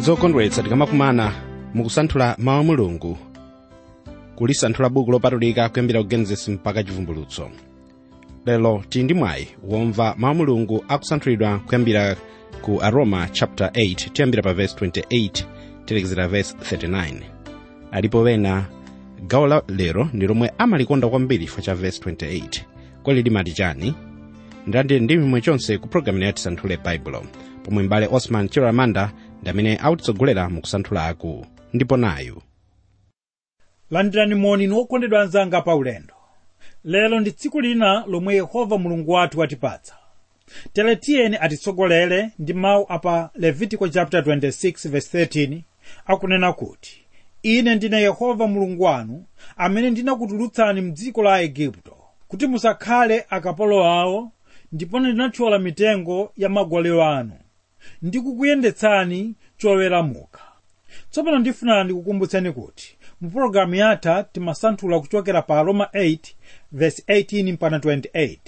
zokondweretsa tikamakumana mukusanthula mawu a mulungu kulisanthula buku lopatulika kuyambira ku genesis mpaka chivumbulutso lero tili ndi mwayi womva mawu a mulungu akusanthulidwa kuyambira ku aroma chapter 8 tiyambira pa verse 28 tilekezera verse 39 alipo wena gawo la lero ndi lomwe amalikonda kwambiri chifukwa cha verse 28 kodi limati chani ndandire ndi mimwe chonse ku programu ya tisanthule baibulo pomwe mbale osman chiramanda ndi amene akutitsogolera mu kusanthula aku ndipo nayu landirani moni wokondedwa anzanga pa ulendo lero ndi tsiku lina lomwe yehova mulungu wathu watipatsa tere tiyeni atitsogolere ndi mawu apa levitico chapter 26 verse 13 akunena kuti ine ndine yehova mulungu wanu amene ndinakutulutsani mdziko la igupto kuti musakhale akapolo awo ndipo ndinathyola mitengo ya magolero anu ndikukuyendetsani choweramuka tsopano ndifuna ndikukumbutseni kuti mu pologalamu yatha timasanthula kuchokera pa roma 8 verse 18 mpaka 28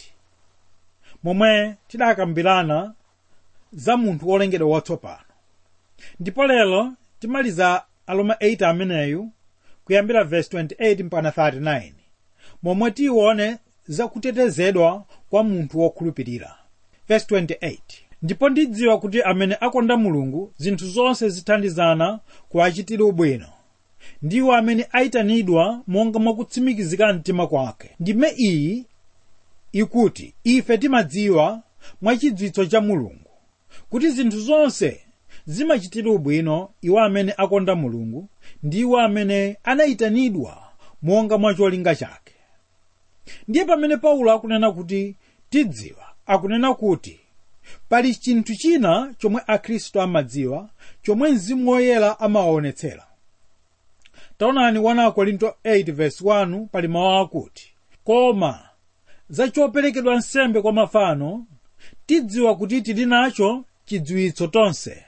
momwe tidakambirana za munthu wolengedwa watsopano ndipo lero timaliza aroma 8 ameneyu kuyambira verse 28 mpaka 39 momwe tione zakutetezedwa kwa munthu wokhulupirira verse 28 ndipo ndidziwa kuti amene akonda mulungu zinthu zonse zithandizana kuwachitira ubwino ndiwo amene ayitanidwa monga mwakutsimikizika mtima kwake ndime iyi ikuti ife timadziwa mwachidziwitso cha mulungu kuti zinthu zonse zimachitira ubwino iwo amene akonda mulungu ndiwo amene anayitanidwa monga mwa cholinga chake ndiye pamene paulo akunena kuti tidziwa akunena kuti pali chinthu china chomwe akhristu amadziwa chomwe mzimu woyera amawaonetsera taonani 1 korinto 8 verse 1 pali mawu akuti koma za choperekedwa nsembe kwa mafano tidziwa kuti tili nacho chidziwitso tonse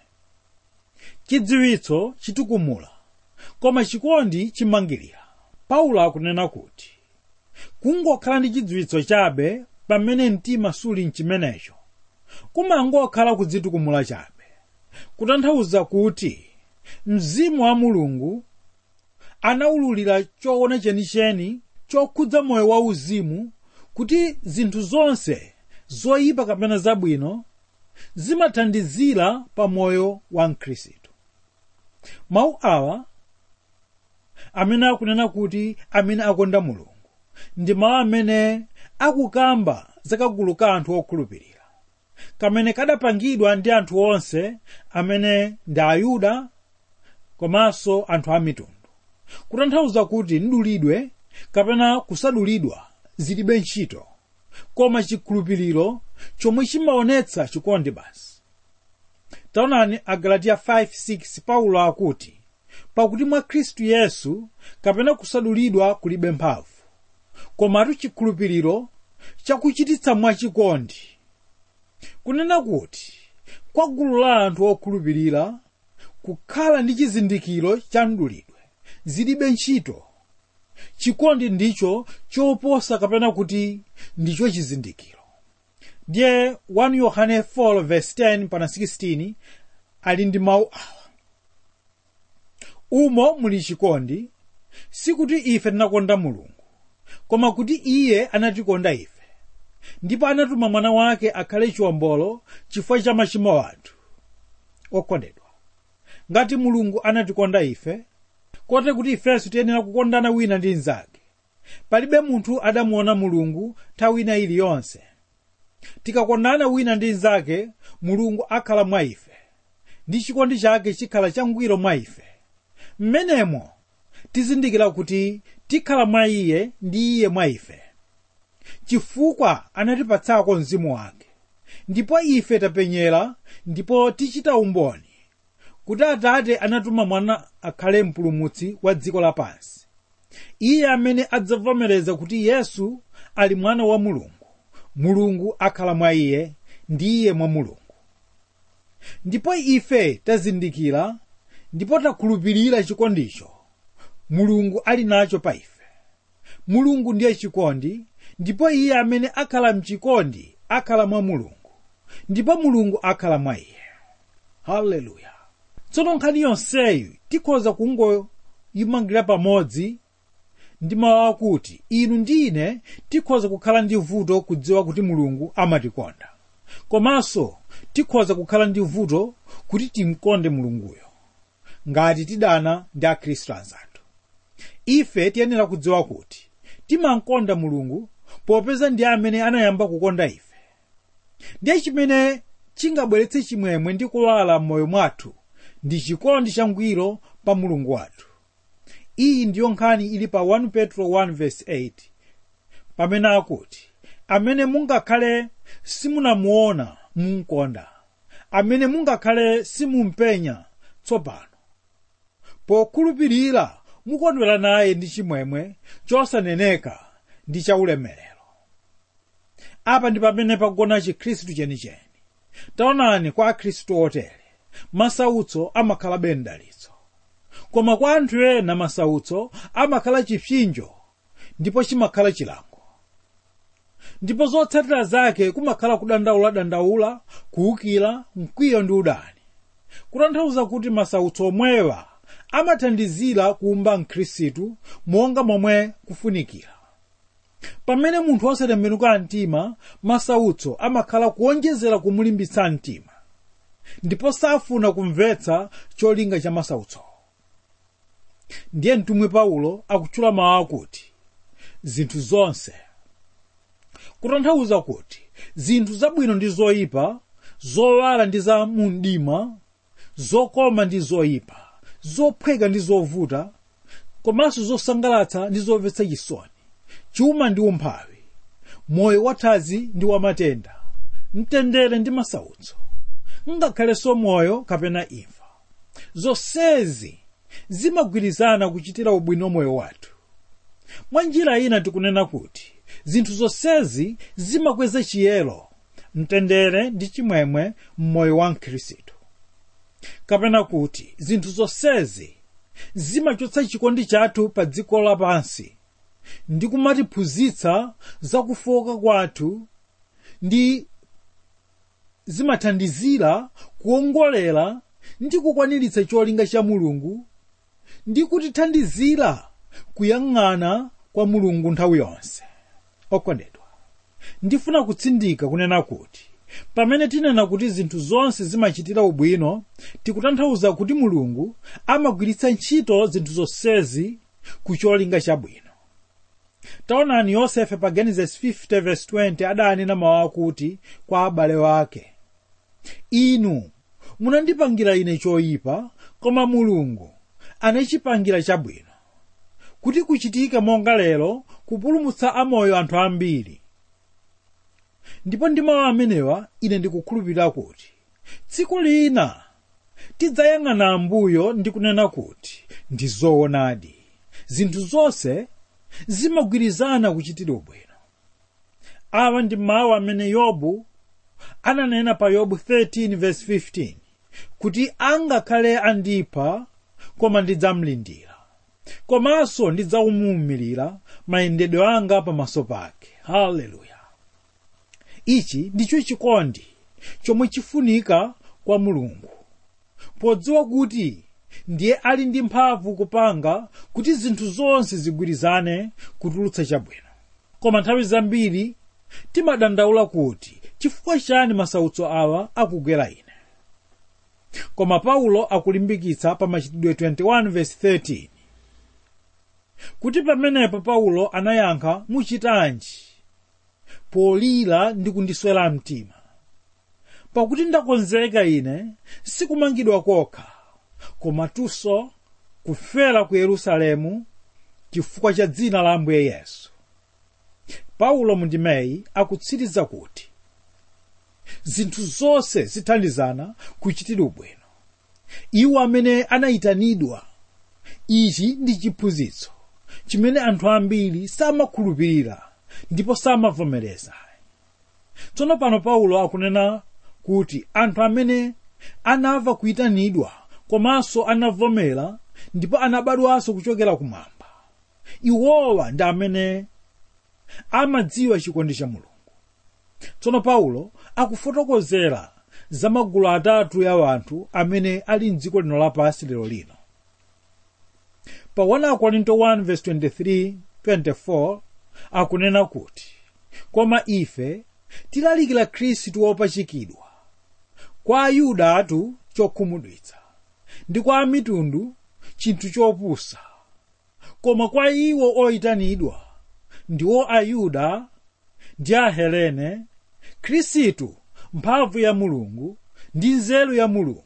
chidziwitso chitukumula koma chikondi chimangirira paulo akunena kuti kungokhala ndi chidziwitso chabe pamene mtima suli mchimenecho kumangokhala kudzitukumula chabe kutanthauza kuti mzimu wa mulungu anawululira choona chenicheni chokhudza moyo wauzimu kuti zinthu zonse zoyipa kapena zabwino zimathandizira pa moyo wa mkhristu mawu awa amene akunena kuti amene akonda mulungu ndi mawu amene akukamba zakagulu ka anthu okhulupirira kamene kadapangidwa ndi anthu onse amene ndi ayuda komanso anthu a mitundu kutanthauza kuti mdulidwe kapena kusadulidwa zilibe ntchito koma chikhulupiriro chomwe chimaonetsa chikondi basi taonani agalatiya 5:6 paulo akuti pakuti mwa khristu yesu kapena kusadulidwa kulibe mphamvu komatu chikhulupiriro chakuchititsa mwachikondi kunena kuti kwa gulu la anthu okhulupirira kukhala ndi chizindikiro cha mdulidwe zilibe ntchito chikondi ndicho choposa kapena kuti ndicho chizindikiro ndiye 1 yohane 4 verse 10 pana 16 ali ndi mawu awa umo muli chikondi sikuti ife tinakonda mulungu koma kuti iye anatikonda ife ndipo anatuma mwana wake akhale chiwombolo chifukwa cha machimo athu okondedwa ngati mulungu anatikonda ife kote kuti ifenso tiyenera kukondana wina ndi mnzake palibe munthu adamuona mulungu nthawi ina iliyonse tikakondana wina ndi mnzake mulungu akhala mwa ife ndi chikondi chake chikhala changwiro mwa ife mmenemo tizindikira kuti tikhala mwa iye ndi iye mwa ife chifukwa anatipatsako mzimu wake ndipo ife tapenyera ndipo tichita umboni kuti atate anatuma mwana akhale mpulumutsi wa dziko lapansi iye amene adzavomereza kuti yesu ali mwana wa mulungu mulungu akhala mwa iye ndi iye mwa mulungu ndipo ife tazindikira ndipo takhulupirira chikondicho mulungu ali nacho pa ife mulungu ndiye chikondi ndipo iye amene akhala mchikondi akhala mwa mulungu ndipo mulungu akhala mwa iye haleluya tsono nkhani yonseyi tikhoza kungoyimangira pamodzi ndi mawu akuti inu ndi ine tikhoza kukhala ndi vuto kudziwa kuti mulungu amatikonda komanso tikhoza kukhala ndi vuto kuti timkonde mulunguyo ngati tidana ndi akhristu anzathu ife tiyenera kudziwa kuti timankonda mulungu popeza ndi amene anayamba kukonda ife ndiye chimene chingabweretse chimwemwe ndi kuwala m'moyo mwathu ndi chikondi changwiro pa mulungu wathu iyi ndiyo nkhani ili pa 1 petro 1:8 pamene akuti amene mungakhale simunamuona munkonda amene mungakhale simumpenya tsopano pokhulupirira mukondwera naye ndi chimwemwe chosaneneka ndi chaulemerero apa ndi pamene pagona chikhristu chenicheni taonani kwa akhristu otere masautso amakhalabe mdalitso koma kwa anthu ena masautso amakhala chipsinjo ndipo chimakhala chilango ndipo zotsatira zake kumakhala kudandaula-dandaula kuwukira mkwiyo ndi udani kutanthauza kuti masautso omwewa amathandizira kuumba mkhristu monga momwe kufunikira pamene munthu osatembenuka mtima masautso amakhala kuonjezera kumulimbitsa mtima ndipo safuna kumvetsa cholinga cha masautsowo ndiye mtumwi paulo akutchula mawu akuti zinthu zonse kutanthauza kuti zinthu zabwino ndi zoyipa zowala ndi za mumdima zokoma ndi zoyipa zophweka ndi zovuta komanso zosangalatsa ndi zomvetsa chisoni chuma ndi umphawi moyo wathanzi ndi wamatenda mtendere ndi masautso ngakhalenso moyo kapena imfa zonsezi zimagwirizana kuchitira ubwino moyo wathu mwa njira ina tikunena kuti zinthu zonsezi zimakweza chiyero mtendere ndi chimwemwe mmoyo wa mkhristu kapena kuti zinthu zonsezi zimachotsa chikondi chathu pa dziko lapansi ndi kumatiphunzitsa zakufoka kwathu ndi zimathandizira kuongolera ndi kukwaniritsa cholinga cha mulungu ndi kutithandizira kuyang'ana kwa mulungu nthawi yonse okondedwa ndifuna kutsindika kunena kuti pamene tinena kuti zinthu zonse zimachitira ubwino tikutanthauza kuti mulungu amagwiritsa ntchito zinthu zonsezi ku cholinga chabwino taonani yosefe pa genesis 50:20 adanena mawu akuti kwa abale wake inu munandipangira ine choyipa koma mulungu anachipangira chabwino kuti kuchitika monga lero kupulumutsa amoyo anthu ambiri ndipo ndi mawu amenewa ine ndikukhulupirira kuti tsiku lina tidzayang'ana ambuyo ndi kunena kuti ndi zoonadi zinthu zonse zimagwirizana kuchitira ubwino awa ndi mawu amene yobu ananena pa yobu 13:15 kuti angakhale andipha koma ndidzamlindira komanso ndidzawumirira mayendedwe anga pamaso pake haleluya ichi ndicho chikondi chomwe chifunika kwa mulungu podziwa kuti ndiye ali ndi mphamvu kupanga kuti zinthu zonse zigwirizane kutulutsa chabwino koma nthawi zambiri timadandaula kuti chifukwa chani masautso awa akugwera ine koma paulo akulimbikitsa pa machitidwe 21:13 kuti pamenepo paulo anayankha muchitanji polira ndi kundiswera mtima pakuti ndakonzeka ine sikumangidwa kokha komatunso kufera ku yerusalemu chifukwa cha dzina la ambuye yesu paulo mundimeyi akutsiriza kuti zinthu zonse zithandizana kuchitira ubwino iwo amene anayitanidwa ichi ndi chiphunzitso chimene anthu ambiri samakhulupirira ndipo samavomereza tsono pano paulo akunena kuti anthu amene anamva kuyitanidwa komanso anavomera ndipo anabadwanso kuchokera kumwamba iwowa ndi amene amadziwa chikondi cha mulungu tsono paulo akufotokozera za magulu atatu ya wanthu amene ali mdziko lino lapansi lero lino pa 1 korinto 1:23-24 akunena kuti koma ife tilalikira khristu wopachikidwa kwa ayuda atu chokhumudwitsa ndi kwa amitundu chinthu chopusa koma kwa iwo oyitanidwa ndiwo ayuda ndi ahelene khristu mphamvu ya mulungu ndi nzeru ya mulungu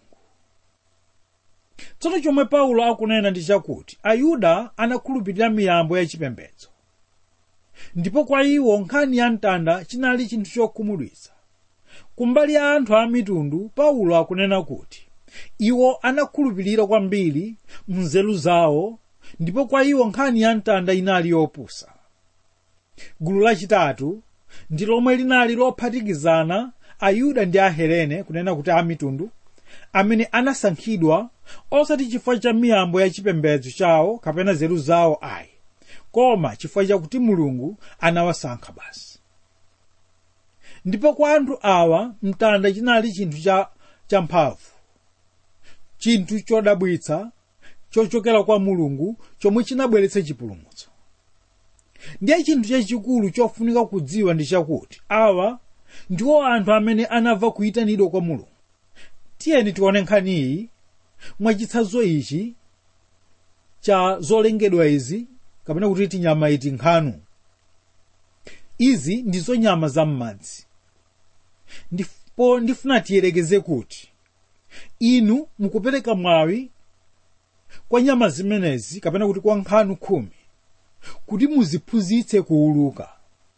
tsono chomwe paulo akunena ndi chakuti ayuda anakhulupirira miyambo yachipembedzo ndipo kwa iwo nkhani ya mtanda chinali chinthu chokhumudwitsa kumbali ya anthu a mitundu paulo akunena kuti iwo anakhulupirira kwambiri mnzeru zawo ndipo kwa iwo nkhani ya mtanda inali yopusa gulu lachitatu ndi lomwe linali lophatikizana ayuda ndi ahelene kunena kuti a mitundu amene anasankhidwa osati chifukwa cha miyambo ya chipembedzo chawo kapena nzeru zawo ayi koma chifukwa chakuti mulungu anawasankha basi ndipo kwa anthu awa mtanda chinali chinthu cha champhamvu chinthu chodabwitsa chochokera kwa mulungu chomwe chinabweretsa chipulumutso ndiye chinthu chachikulu chofunika kudziwa ndi chakuti awa ndiwo anthu amene anamva kuyitanidwa kwa mulungu tiyeni tione nkhaniyi mwachitsanzo ichi cha zolengedwa izi kapena kuti tinyama iti nkhanu izi ndizo nyama za m'madzi ndipo ndifuna tiyerekeze kuti inu mukupereka mwawi kwa nyama zimenezi kapena kuti kwa nkhanu khumi kuti muziphunzitse kuuluka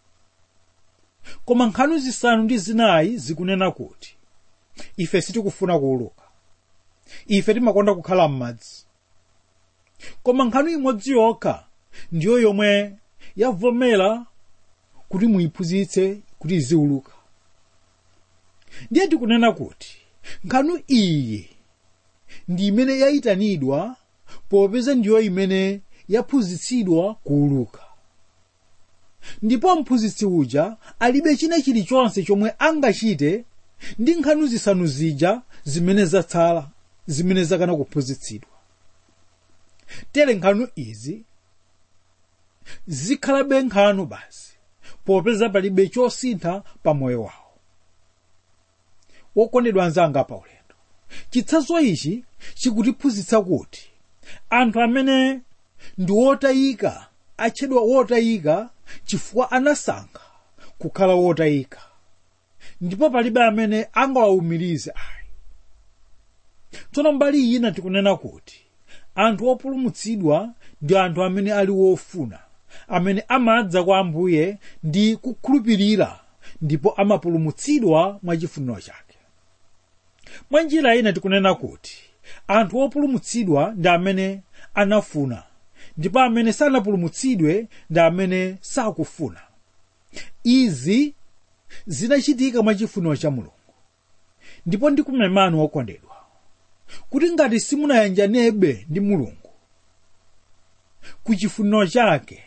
koma nkhanu zisanu ndi zinayi zikunena kuti ife sitikufuna kuuluka ife timakonda kukhala m'madzi koma nkhanu imodzi yokha ndiyo yomwe yavomera kuti muyiphunzitse kuti iziuluka ndiye tikunena kuti nkhanu iyi ndi imene yayitanidwa popeza ndiyo imene yaphunzitsidwa kuuluka ndipo mphunzitsi uja alibe china chilichonse chomwe angachite ndi nkhanu zisanu zija zimene zatsala zimene zakana kuphunzitsidwa tere nkhanu izi zikhalabe nkhanu basi popeza palibe chosintha pa moyo wawo wokondedwa anzanga pa ulendo chitsanzo ichi chikutiphunzitsa kuti anthu amene ndi wotayika atchedwa wotayika chifukwa anasankha kukhala wotayika ndipo palibe amene angawawumirize ayi tsono mbali ina tikunena kuti anthu opulumutsidwa ndi anthu amene ali wofuna amene amadza kwa ambuye ndi kukhulupirira ndipo amapulumutsidwa mwachifuniro chake mwa njira ina tikunena kuti anthu opulumutsidwa ndi amene anafuna ndipo amene sanapulumutsidwe ndi amene sakufuna izi zinachitika mwachifuniro cha mulungu ndipo ndikumemani wokondedwa kuti ngati simunayanjanebe ndi mulungu ku chifuniro chake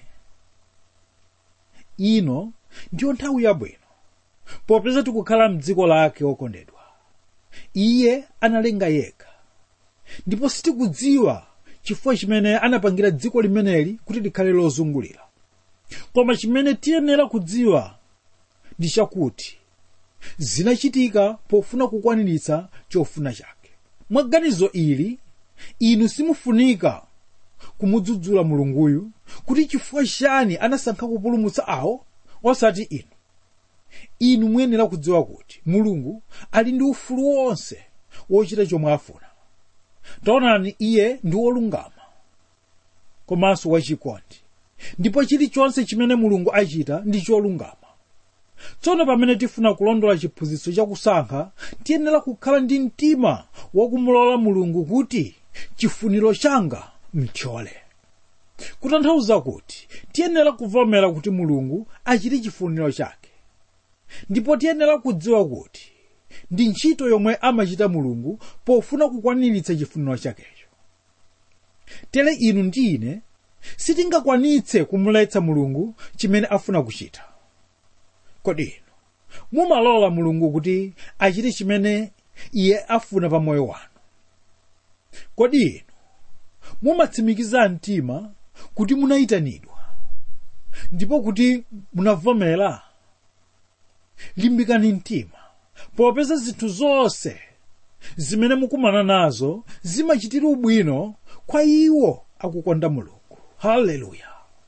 ino ndiyo nthawi yabwino popeza tikukhala mdziko lake okondedwa iye analenga yekha ndipo sitikudziwa chifukwa chimene anapangira dziko limeneli kuti likhale lozungulira koma chimene tiyenera kudziwa ndi chakuti zinachitika pofuna kukwaniritsa chofuna chake mwa ganizo ili inu simufunika kumudzudzula mulunguyu kuti chifukwa chani anasankha kupulumutsa awo osati inu inu muyenera kudziwa kuti mulungu ali ndi ufulu wonse wochita chomwe afuna taonani iye ndi wolungama komanso wachikondi ndipo chilichonse chimene mulungu achita ndi cholungama tsono pamene tifuna kulondola chiphunzitso chakusankha tiyenera kukhala ndi mtima wakumulola mulungu kuti chifuniro changa mthyole kutanthauza kuti tiyenera kuvomera kuti mulungu achite chifuniro chake ndipo tiyenera kudziwa kuti ndi ntchito yomwe amachita mulungu pofuna kukwaniritsa chifuniro chakecho tere inu ndi ine sitingakwanitse kumuletsa mulungu chimene afuna kuchita kodi inu mumalola mulungu kuti achite chimene iye afuna pa moyo wanu kodi inu mumatsimikiza mtima kuti munayitanidwa ndipo kuti munavomera limbikani mtima popeza zinthu zonse zimene mukumana nazo zimachitira ubwino kwa iwo akukonda mulungu haleluya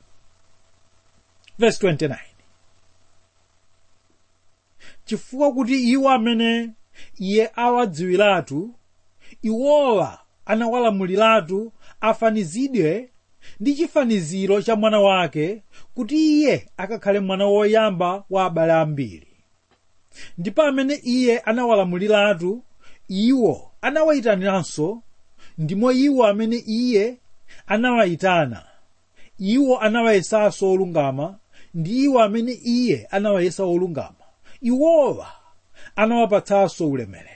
verse 29 chifukwa kuti iwo amene iye awadziwiratu iwowa anawalamuliratu afanizidwe ndi chifaniziro cha mwana wake kuti iye akakhale mwana woyamba wa abale ambiri ndipo amene iye anawalamuliratu iwo anawayitaniranso ndimo iwo amene iye anawayitana iwo anawayesanso olungama ndi iwo amene iye anawayesa olungama iwowa anawapatsanso ulemerero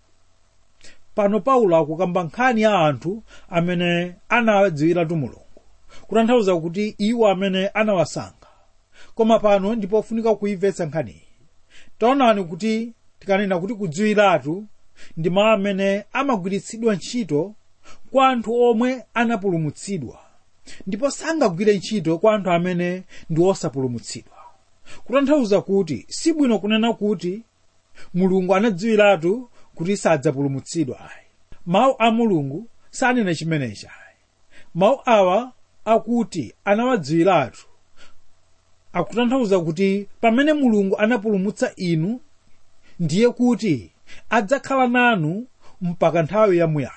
pano paulo akukamba nkhani ya anthu amene anadziwiratu mulungu kutanthauza kuti iwo amene anawasankha koma pano ndipofunika kuimvetsa nkhaniyi taonani kuti tikanena kuti kudziwiratu ndi mawu amene amagwiritsidwa ntchito kwa anthu omwe anapulumutsidwa ndipo sangagwire ntchito kwa anthu amene ndi osapulumutsidwa kutanthauza kuti sibwino kunena kuti mulungu anadziwiratu kuti sadzapulumutsidwa ayi mawu a mulungu sanena chimenechi ayi mawu awa akuti anawadziwiratu akutanthauza kuti pamene mulungu anapulumutsa inu ndiye kuti adzakhala nanu mpaka nthawi yamuyaya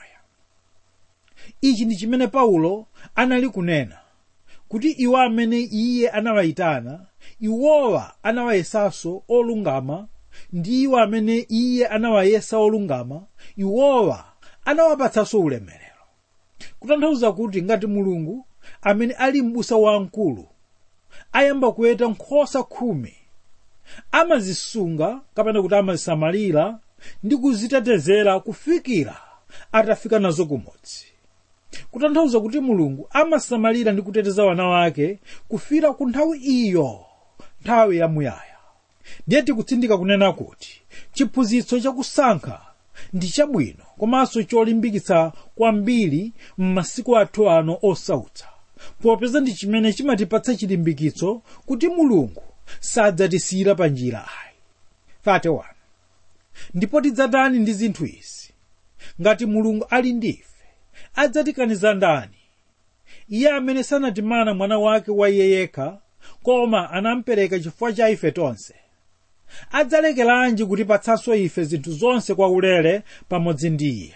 ichi ndi chimene paulo anali kunena kuti iwo amene iye anawayitana iwowa anawayesanso olungama ndi iwo amene iye anawayesa olungama iwowa anawapatsanso ulemerero kutanthauza kuti ngati mulungu amene ali m'busa wamkulu ayamba kuweta nkhosa khumi amazisunga kapena kuti amazisamalira ndi kuzitetezera kufikira atafika nazo kumodzi kutanthauza kuti mulungu amasamalira ndi kuteteza wana wake kufira ku nthawi iyo nthawi yamuyaya ndiye tikutsindika kunena kuti chiphunzitso chakusankha ndi chabwino komanso cholimbikitsa kwambiri m'masiku athu ano osautsa popeza ndi chimene chimatipatsa chilimbikitso kuti mulungu sadzatisiyira pa njira ayi 31 ndipo tidzatani ndi zinthu izi ngati mulungu ali ndi ife adzatikaniza ndani iye amene sanatimana mwana wake wa iye yekha koma anampereka chifukwa cha ife tonse adzalekeranji kutipatsanso ife zinthu zonse kwa ulere pamodzi ndi iye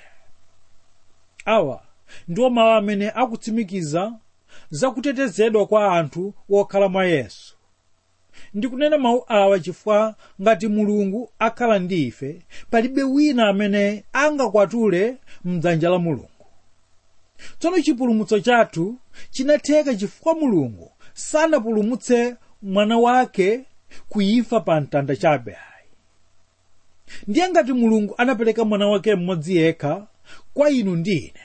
awa ndiwo mawu amene akutsimikiza zakutetezedwa kwa anthu wokhala mwa yesu ndikunena mawu awa chifukwa ngati mulungu akhala ndi ife palibe wina amene angakwatule mdzanja la mulungu tsono chipulumutso chathu chinatheka chifukwa mulungu sanapulumutse mwana wake kuimfa pa mtanda chabe ayi ndiye ngati mulungu anapereka mwana wake mmodzi yekha kwa inu ndi ine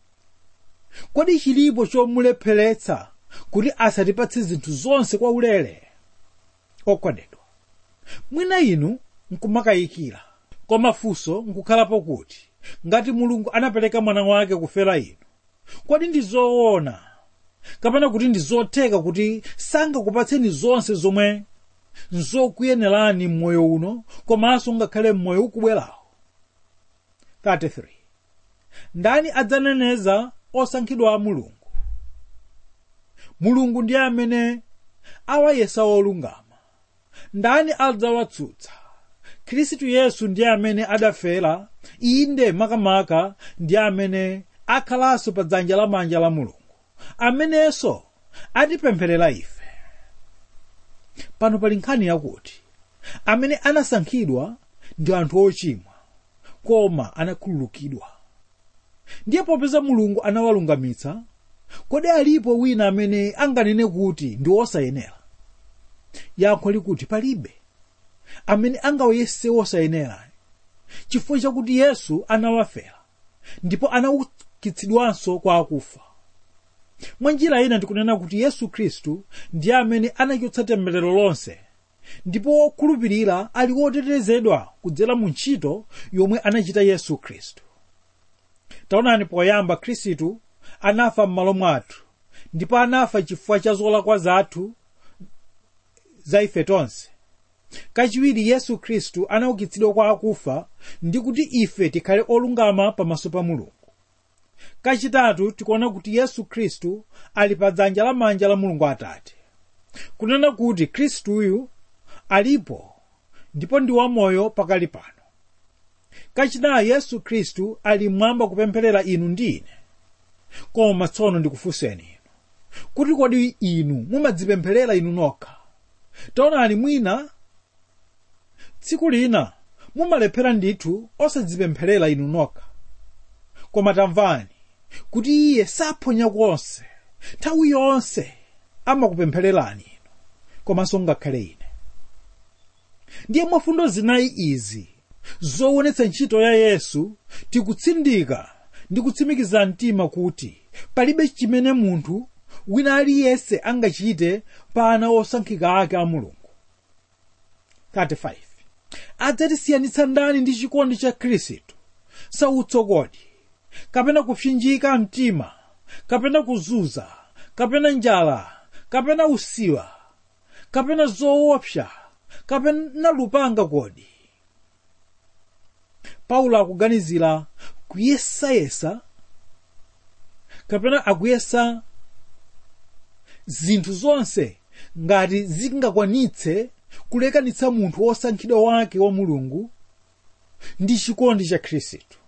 kodi chilipo chomulepheretsa kuti asatipatse zinthu zonse kwa ulere okondedwa mwina inu nkumakayikira koma funso nkukhalapo kuti ngati mulungu anapereka mwana wake kufera inu kodi ndi zoona kapena kuti ndi zotheka kuti sangakupatseni zonse zomwe nzokuyenerani m'moyo uno komanso ngakhale m'moyo ukubwerawo 33 ndani adzaneneza osankhidwa a mulungu mulungu ndiye amene awayesa olungama ndani adzawatsutsa khristu yesu ndiye amene adafera inde makamaka ndiye amene akhalanso pa dzanja lamanja la mulungu amenenso atipempherera ife pano pali nkhani yakuti amene anasankhidwa ndi anthu ochimwa koma anakhululukidwa ndiye popeza mulungu anawalungamitsa kodi alipo wina amene anganene kuti ndi osayenera yankho likuti palibe amene angawayese osayenera chifukwa chakuti yesu anawafera ndipo anaukitsidwanso kwa akufa mwa njira ina ndikunena kuti yesu khristu ndiye amene anachotsa temberero lonse ndipo wokhulupirira ali wotetezedwa kudzera mu ntchito yomwe anachita yesu khristu taonani poyamba khristu anafa m'malo mwathu ndipo anafa chifukwa cha zolakwa zathu za ife tonse kachiwiri yesu khristu anaukitsidwa kwa akufa ndi kuti ife tikhale olungama pamaso pa mulungu kachitatu tikuona kuti yesu khristu ali pa dzanja lamanja la mulungu atate kunena kuti khristuyu alipo ndipo ndi wamoyo pakali pano kachinayi yesu khristu ali mmwamba kupempherera inu ndi ine koma tsono ndikufunseni inu kuti kodi inu mumadzipempherera inu nokha taonani mwina tsiku lina mumalephera ndithu osadzipempherera inu nokha koma tamvani kuti iye saphonya konse nthawi yonse amakupemphererani inu komanso ngakhale ine ndiye mwafundo zinayi izi zowonetsa ntchito ya yesu tikutsindika ndi kutsimikiza mtima kuti palibe chimene munthu wina aliyense angachite pa ana osankhika ake a mulungu 35 adzatisiyanitsa ndani ndi chikondi cha khristu sautso kodi kapena kupsinjika mtima kapena kuzunza kapena njala kapena usiwa kapena zoopsa kapena lupanga kodi paulo akuganizira kuyesayesa kapena akuyesa zinthu zonse ngati zingakwanitse kulekanitsa munthu wosankhidwa wake wa mulungu ndi chikondi cha khristu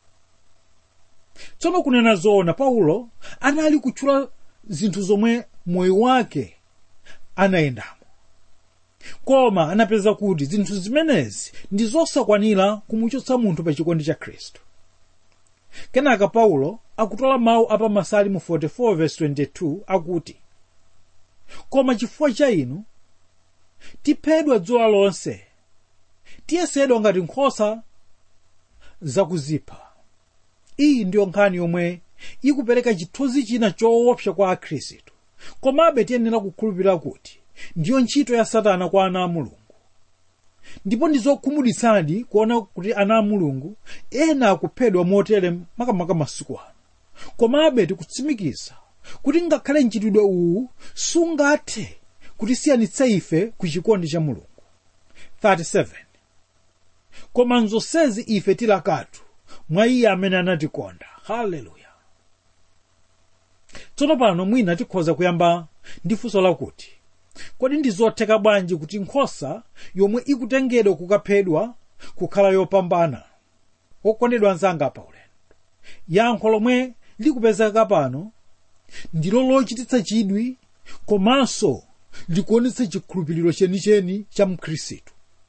tsono kunena zoona paulo anali kutchula zinthu zomwe moyo wake anayendamo koma anapeza kuti zinthu zimenezi ndi zosakwanira kumuchotsa munthu pa chikondi cha khristu kenaka paulo akutola mawu apa masalimu 44:22 akuti koma chifukwa cha inu tiphedwa dzuwa lonse tiyesedwa ngati nkhosa zakuzipha iyi ndiyo nkhani yomwe ikupereka chithunzi china choopsa kwa akhristu komabe tiyenera kukhulupirira kuti ndiyo ntchito ya satana kwa ana a mulungu ndipo ndi zokhumudwitsadi kuona kuti ana a mulungu ena akuphedwa motere makamaka masiku ano komabe tikutsimikiza kuti ngakhale mchitidwe uwu sungathe kutisiyanitsa ife ku chikondi cha mulungu 37 koma nzonsezi ife tilakatu mwa iye amene anatikonda haleluya tsono pano mwina tikhoza kuyamba ndi funso lakuti kodi ndi zotheka bwanji kuti nkhosa yomwe ikutengedwa kukaphedwa kukhala yopambana okondedwa anzanga pa ulendo yankho lomwe likupezeka pano ndilo lochititsa chidwi komanso likuonetsa chikhulupiriro chenicheni cha mkhristu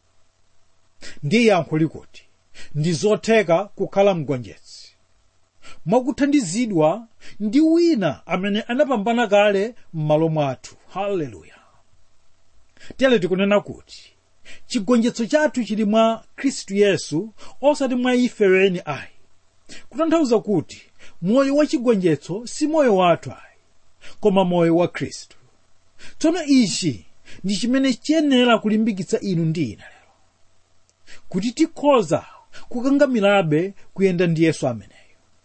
ndiye yankho likuti ndi zotheka kukhala mgonjetsi mwakuthandizidwa ndi wina amene anapambana kale m'malo mwathu haleluya tere tikunena kuti chigonjetso chathu chili mwa khristu yesu osati mwa ife weni ayi kutanthauza kuti moyo wa chigonjetso si moyo wathu ayi koma moyo wa khristu tsono ichi ndi chimene chiyenera kulimbikitsa inu ndi ine lero kuti tikhoza kukangamirabe kuyenda ndi yesu ameneyo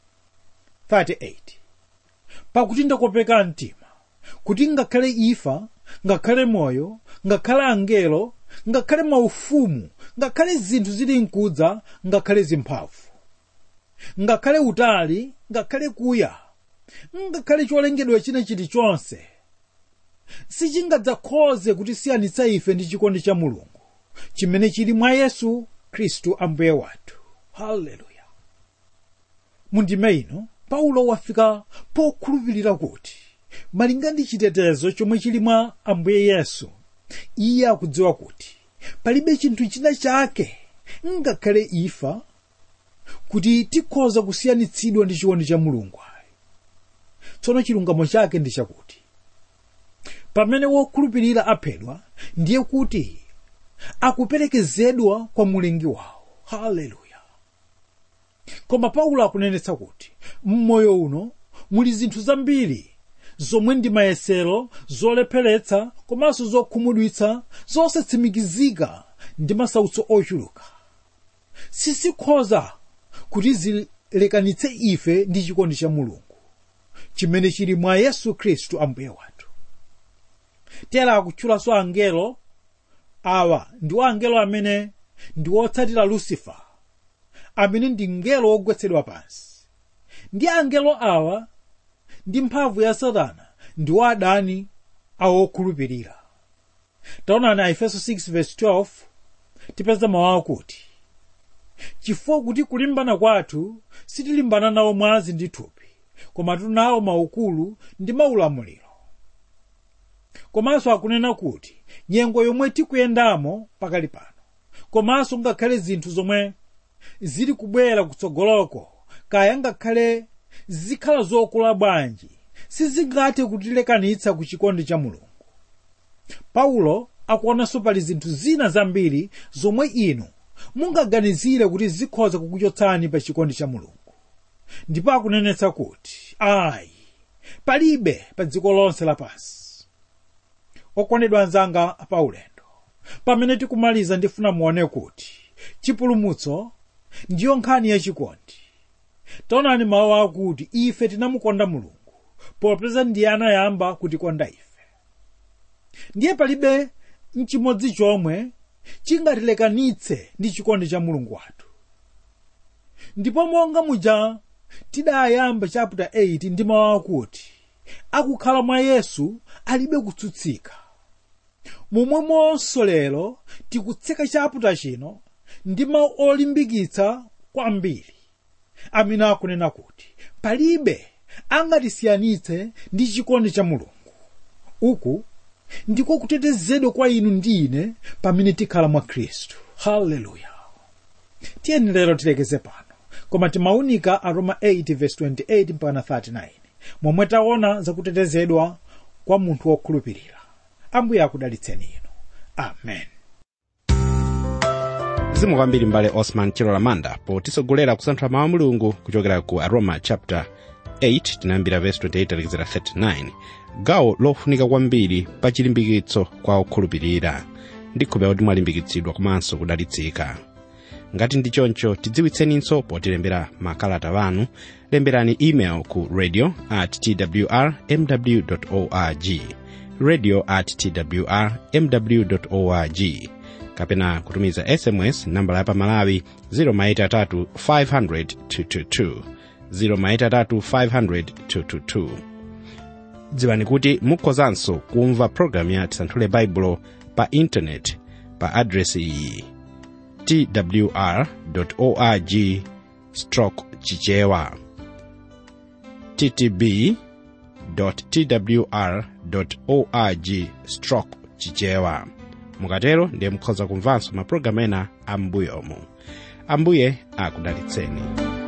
38 pakuti ndakopeka mtima kuti ngakhale imfa ngakhale moyo ngakhale angelo ngakhale maufumu ngakhale zinthu zili mkudza ngakhale zimphamvu ngakhale utali ngakhale kuya ngakhale cholengedwa china chilichonse sichingadzakhoze kutisiyanitsa ife ndi chikondi cha mulungu chimene chili mwa yesu khristu ambuye wathu haleluya mundime ino paulo wafika pokhulupirira kuti malinga ndi chitetezo chomwe chili mwa ambuye yesu iye akudziwa kuti palibe chinthu china chake ngakhale imfa kuti tikhoza kusiyanitsidwa ndi chikondi cha mulungu ayi tsono chilungamo chake ndi chakuti pamene wokhulupirira aphedwa ndiye kuti akuperekezedwa kwa mulengi wawo haleluya koma paulo akunenetsa kuti mmoyo uno muli zinthu zambiri zomwe ndi mayesero zolepheretsa komanso zokhumudwitsa zosatsimikizika ndi masautso ochuluka sizikhoza kuti zilekanitse ife ndi chikondi cha mulungu chimene chili mwa yesu khristu ambuye wathu tera akutchulanso angelo awa ndiwo angelo amene ndi otsatira lucifer amene ndi mngelo wogwetsedwa pansi ndi angelo awa ndi mphamvu ya satana ndiwo adani awo okhulupirira taonani aefeso 6:12 tipeza mawu akuti chifukwa kuti kulimbana kwathu sitilimbana nawo mwazi ndi thupi koma tunawo maukulu ndi maulamuliro komanso akunena kuti nyengo yomwe tikuyendamo pakali pano komanso ngakhale zinthu zomwe zili kubwera kutsogoloko kaya ngakhale zikhala zokula bwanji sizingathe kutilekanitsa ku chikondi cha mulungu paulo akuonanso pali zinthu zina zambiri zomwe inu mungaganizire kuti zikhoza kukuchotsani pa chikondi cha mulungu ndipo akunenetsa kuti ayi palibe pa dziko lonse lapansi okondedwa anzanga paulendo pamene tikumaliza ndifuna muone kuti chipulumutso ndiyo nkhani yachikondi taonani mawu akuti ife tinamukonda mulungu popeza ndiye anayamba kutikonda ife ndiye palibe nchimodzi chomwe chingatilekanitse ndi chikondi cha mulungu wathu ndipo monga muja tidayamba chapter 8 ndi mawu akuti akukhala mwa yesu alibe kutsutsika momwemonso lero tikutseka chapter chino ndi mawu olimbikitsa kwambiri amene akunena kuti palibe angatisiyanitse ndi chikondi cha mulungu uku ndiko kutetezedwa kwa inu ndi ine pamene tikhala mwa khristu haleluya tiyeni lero tilekeze pano koma timaunika aroma 8:28 mpaka 39 momwe taona zakutetezedwa kwa munthu wokhulupirira ambuye akudalitseni inu amen zimu kwambiri mbale osman chilola manda potisogolera kusanthula mawu a mulungu kuchokera ku aroma chapter 8 tinayambira verse 28 talekizera 39 gawo lofunika kwambiri pa chilimbikitso kwa okhulupirira ndikhulupirira kuti mwalimbikitsidwa komanso kudalitsika ngati ndi choncho tidziwitseninso potilembera makalata wanu lemberani email ku radio at twr mw org radio at twr mw org kapena kutumiza sms nambala ya pamalawi 0maitatu 500 222 0maitatu 500 222 dziwani kuti mukhozanso kumva programu ya tisanthule baibulo pa intaneti pa adresi iyi twr org stroke chichewa ttb twr org stroke chichewa mukatero ndiye mukhoza kumvanso mapulogalamu ena ambuyomu ambuye akudalitseni